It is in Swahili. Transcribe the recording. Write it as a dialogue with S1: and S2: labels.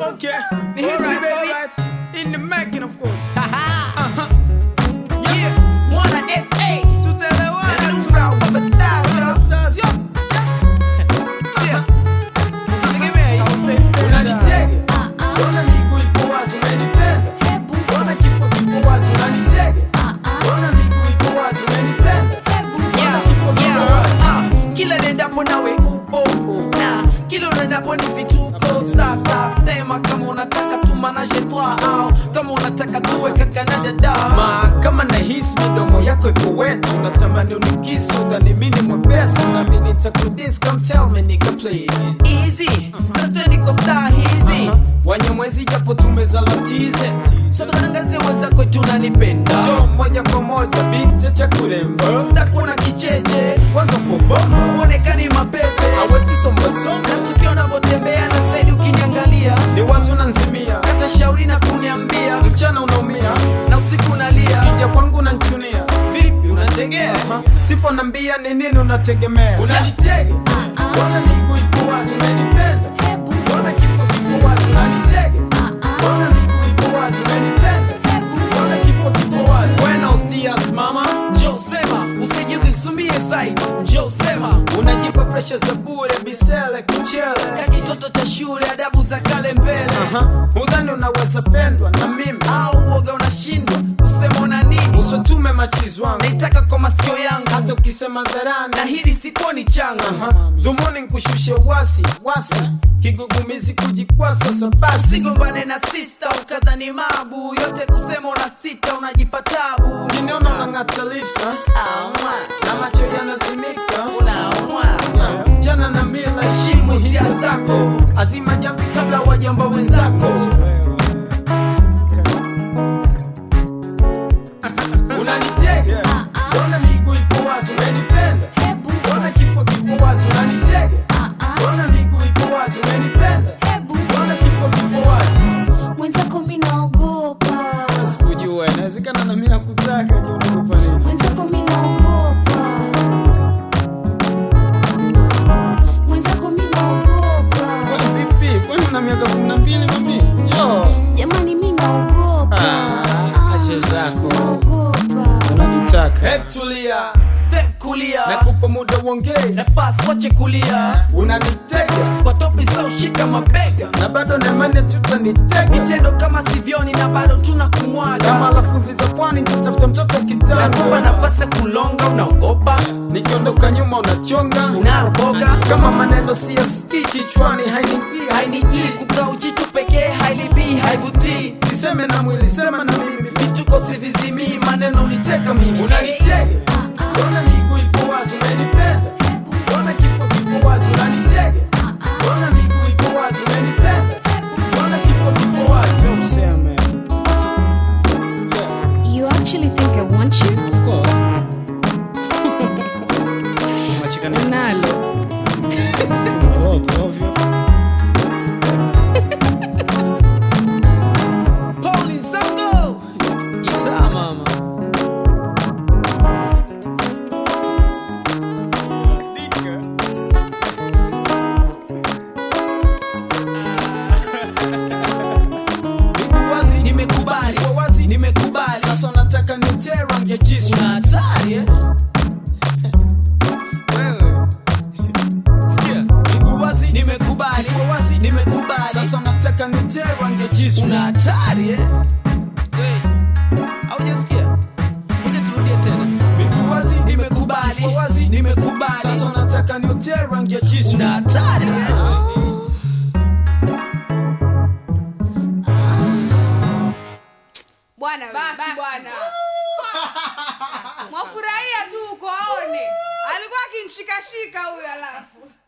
S1: Okay.
S2: Ni history,
S1: Alright,
S2: baby.
S1: alright. In the making, of course.
S2: Yeah, mwana FA.
S1: Tutaelewana
S2: Na
S1: tu.
S2: Nura, Baba Stars, yo.
S1: Stars, yo.
S2: Sikia. Tegemea hii.
S1: Unanitega. Mbona miguu ipo wazi, unanipenda? Mbona kifo kipo wazi, unanitega? Mbona miguu ipo wazi, unanipenda? Mbona kifo kipo
S2: Yeah,
S1: wazi?
S2: ah, kila nendapo nawe upo na kila unaendapo ni vituko sasa sema kama unataka tumanaje twa au kama unataka tuwe kaka na dada
S1: Ma, kama nahisi midomo yako ipo wetu natamani unikisu dhani mimi ni mwepesi nami nitakudis come tell me nigga please
S2: easy sasa niko star hizi
S1: wanyamwezi japo tumezalatize
S2: sasa tangazie wenzako tunanipenda
S1: jo moja kwa moja binti cha kulemba
S2: stakuna kicheche
S1: kwanza poboma
S2: uonekani mapepe
S1: awetisombasoma
S2: nasikia unavyotembea na saidi ukiniangalia
S1: ni wazi unanzimia
S2: hata shauri na kuniambia
S1: mchana unaumia
S2: na usiku nalia
S1: kija kwangu unanchunia
S2: vipi unategea
S1: Ha, sipo nambia ni nini unategemea
S2: unanitega
S1: mbona miguu ipo wazi unanipenda mbona kifo kipo wazi unanitega mbona miguu ipo wazi unanipenda mbona kifo kipo wazi buenos dias mama
S2: Joe sema usijizisumie zaidi Joe sema
S1: unajipa presha za bure bisele kuchele
S2: kakitoto cha shule adabu za kale mbele
S1: Aha, udhani unaweza pendwa na mimi
S2: au uoga unashindwa kusema una nini
S1: usotume machizi wangu
S2: naitaka kwa masikio yangu
S1: hata ukisema dharani
S2: na hili sikuoni changa
S1: Aha, dhumuni nkushushe wasi wasi kigugumizi kujikwasa sabasi
S2: sigombane na sista ukadhani mabu yote kusema una sita unajipa tabu
S1: kiniona unang'ata lips ha?
S2: Aumwa,
S1: na macho yanazimika
S2: unaumwa
S1: Yeah, jana na mila
S2: heshimu hisia zako
S1: azima jamvi kabla wajamba wenzako unanitega mbona miguu ipo wazi unanipenda mbona kifo kipo wazi unanitega mbona miguu ipo wazi unanipenda mbona kifo kipo wazi
S3: mwenzako mi naogopa
S1: sikujua inawezekana na mimi nakutaka je unakupa nini
S3: mwenzako mi naogopa mwenzako mi naogopa
S1: kwani vipi kwani una miaka kumi na mbili mami jo
S3: jamani mi naogopa
S1: Ah, acha zako.
S3: naogopa
S1: unanitaka hebu tulia
S2: step kulia
S1: nakupa muda uongee
S2: nafasi wache kulia
S1: unanitega
S2: kwa topi za ushika mabega
S1: na bado naimani tutanitega
S2: vitendo kama sivyoni na bado tuna
S1: kama
S2: kumwaga
S1: lafudhi za pwani nitatafuta mtoto
S2: nakupa
S1: kitanda
S2: nafasi ya kulonga unaogopa
S1: nikiondoka nyuma unachonga
S2: unaroboka
S1: kama maneno siyasikii kichwani hainiingia
S2: hainijii kukaa ujitu pekee hailibii haivutii
S1: siseme na mwili sema na mimi
S2: vituko sivizimii maneno uniteka mimi
S1: unanitega mbona miguu ipo wazi unanipenda mbona kifo kipo wazi unanitega mbona miguu ipo wazi unanipenda mbona kifo kipo wazi useme
S3: you actually think i want you
S1: of course Machikana
S3: nalo
S1: sina lolote ovyo
S2: Poli zango Isa mama
S1: miguu wazi
S2: nimekubali
S1: Kwa wazi
S2: nimekubali
S1: sasa unataka niutie rangi ya jisu
S2: una hatari eh?
S1: wewe
S2: Sikia.
S1: miguu wazi
S2: nimekubali
S1: Kwa wazi
S2: nimekubali
S1: sasa unataka niutie rangi ya jisu
S2: una hatari eh? Wait. haujasikia ngoja turudie tena
S1: miguu wazi
S2: nimekubali
S1: Kwa wazi
S2: nimekubali
S1: sasa unataka niutie rangi ya jisu
S2: una hatari eh?
S4: bwana basi bwana mwafurahia tu uko aone alikuwa akinshikashika huyu alafu